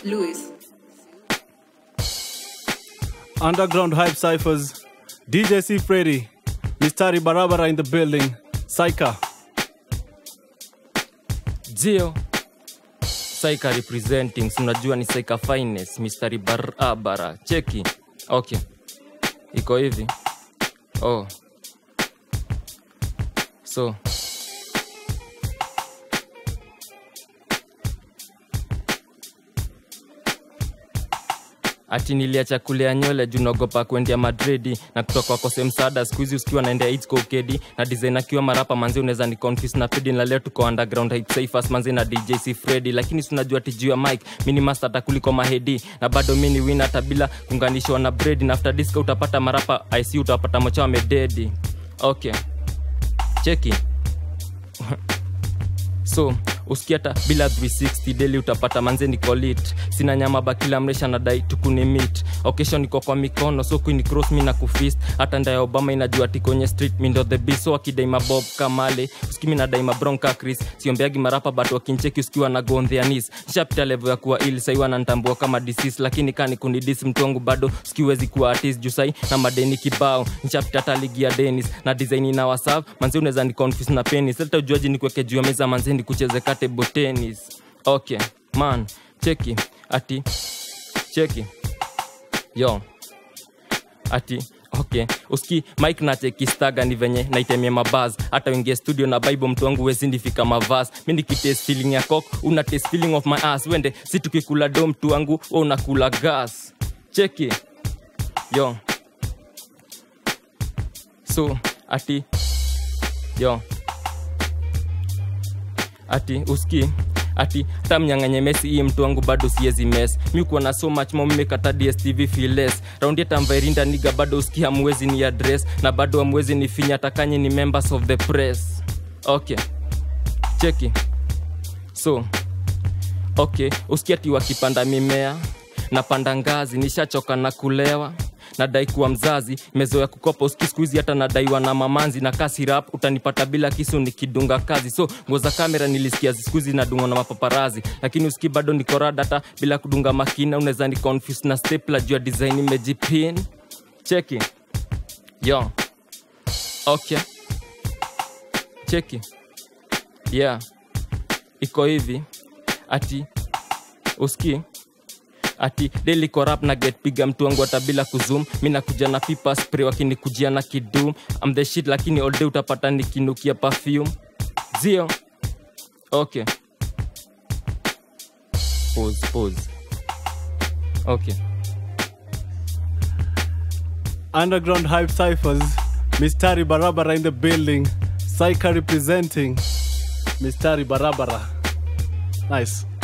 Lewis. Underground Hype Cyphers, DJ C. Freddy, Mistari Barabara in the building, Saika. Jio Saika representing, si unajua ni Saika finest, mistari barabara. Cheki. Okay. Iko hivi. Oh. So, ati niliacha kulea nywele juu naogopa kuendea madridi na kutoka wakose msaada skuhizi usikiwa naendea AIDS kwa ukedi na design akiwa marapa manzi unaweza ni confuse na pedi na leo tuko underground hype cyphers manzi na DJ C Freddy lakini si unajua tijuu ya mic mini master hata kuliko mahedi na bado mini win hata bila kuunganishwa na bread na after disco utapata marapa IC utapata mocha wamededi okay cheki so usikia hata bila 360 daily utapata manze niko lit sina nyama bakila mresha nadai tukuni mit occasion niko kwa mikono so queen cross mi na kufist hata ndaya obama inajua ti kwenye street mi ndo the beast so akidai mabob kamale usikimi nadai mabronka chris siombeagi marapa but wakincheki usikiwa na gondheanis nishapita level ya kuwa ili sai wanantambua kama disease lakini kani kunidis mtu wangu bado sikiwezi kuwa artist juu sai na madeni kibao nishapita hata ligi ya denis na design ina wasav manzi unaweza ni confuse na penis hata ujuaji ni kuweke juu ya meza manzi ni kucheze table tennis okay man cheki ati cheki yo ati okay uski mike nacheki staga ni venye naitemia mabaz hata wengie studio na bible mtu wangu wezindifika mavas mi nikites feeling ya cock una taste feeling of my ass wende si tukikula do mtu wangu we unakula gas cheki yo so ati yo ati uski ati hata mnyang'anye mesi hii mtu wangu bado siezi mes mi kuwa na so much momekata dstv files raundi hata mvairinda niga bado uski hamwezi ni address na bado hamwezi ni finya takanye ni members of the press okay cheki so okay uski ati wakipanda mimea napanda ngazi nishachoka na kulewa nadai kuwa mzazi mezoya kukopa uski skuizi hata nadaiwa na mamanzi na kasi rap utanipata bila kisu nikidunga kazi so nguo za kamera nilisikia ziskuizi nadungwa na mapaparazi lakini uski bado nikorada hata bila kudunga makina unaweza ni confuse na stepla juu ya design imejipin cheki yo okay cheki yeah iko hivi ati uski ati daily corrupt na get piga mtu wangu hata bila kuzum mi nakuja na pipa spray wakinikujia na kidum am the shit lakini all day utapata nikinukia perfume zio okay pause pause okay Underground Hype Cyphers, Mistari Barabara in the building, Saika representing, Mistari Barabara. Nice.